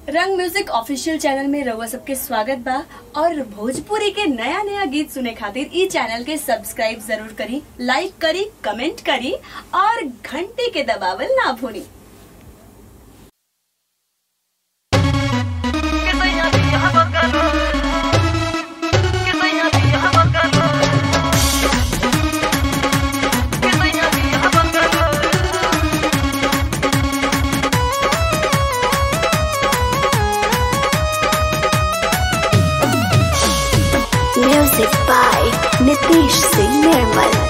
रंग music official channel में रउआ सबके स्वागत बा और भोजपुरी के नया नया गीत सुने खातिर ई चैनल के सब्सक्राइब जरूर करी लाइक करी कमेंट करी और घंटी के दबावल ना भूली Music by Nitish Singh Nirmal.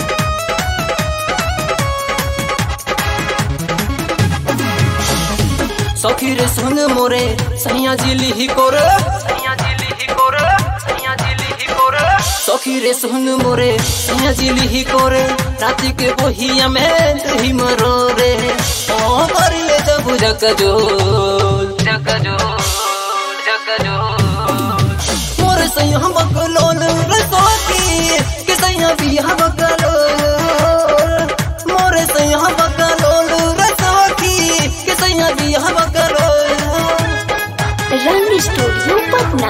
सखी रे संग मोरे सैया जिली ही कोर सैया जिली ही कोर सैया जिली ही कोर सखी रे संग मोरे सैया जिली ही कोर राति के बोहिया में दही मरो रे ओ कर ले जब जग जो जग जो जग जो मोर सैया बकलोल रे सखी के सैया बिया बकलोल मोर सैया बकलोल रे सखी के सैया बिया बकलोल रंग स्टूडियो पटना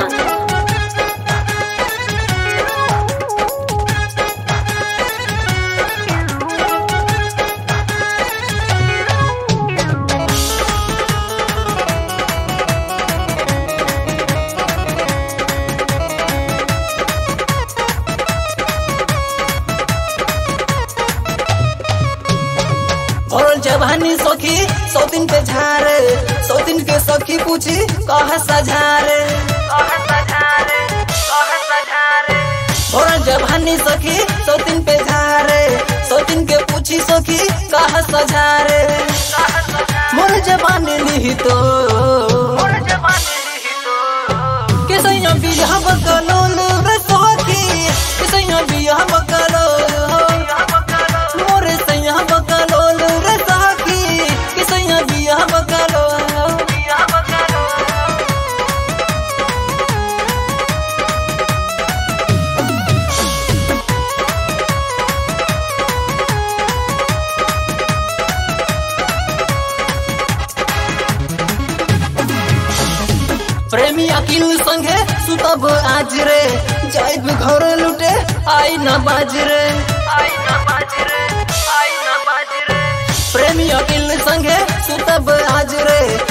भरल जवानी सखी सौ दिन पे झारे सौ दिन के सखी पूछी कह सझारे भरल जवानी सखी सौ दिन पे झारे सौ दिन के पूछी सखी कह सझारे मोर जवानी ली तो के सैया बियाह बकलोल रे सखी के सैया बियाह बकलोल मोरे सैया बकलोल रे साकी कि सैया बिया बकलोल प्रेमी अकिल संगे सुतब आज रे जाइब घर लुटे आई न बाज रे आई न बाज रे आई न बाज रे प्रेमी अकिल संगे सुतब आज रे